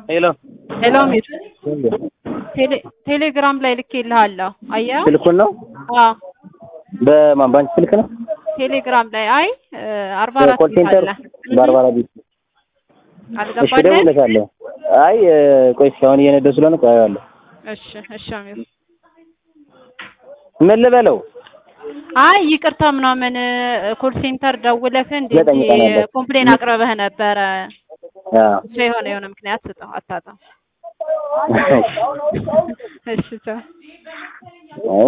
ሄሎ ሄሎ ሚር ቴሌ ቴሌግራም ላይ ልኬልሃለሁ። አየኸው? ስልኩን ነው አዎ በማን ባንክ ስልክ ነው? ቴሌግራም ላይ አይ አርባ አራት ኮል ሴንተር አለ በአርባ አራት ቤት እሺ፣ አልገባልህም? እደውልለታለሁ። አይ ቆይ እስኪ አሁን እየነዳሁ ስለሆነ ቆይ አየዋለሁ። እሺ እሺ አሚር ምን ልበለው? አይ ይቅርታ ምናምን ኮል ሴንተር ደውለህ እንዴ ዘጠኝ ቀን አለ። ኮምፕሌን አቅርበህ ነበረ። አዎ እሱ የሆነ የሆነ ምክንያት ስጠው አታጣም። እሺ ቻው።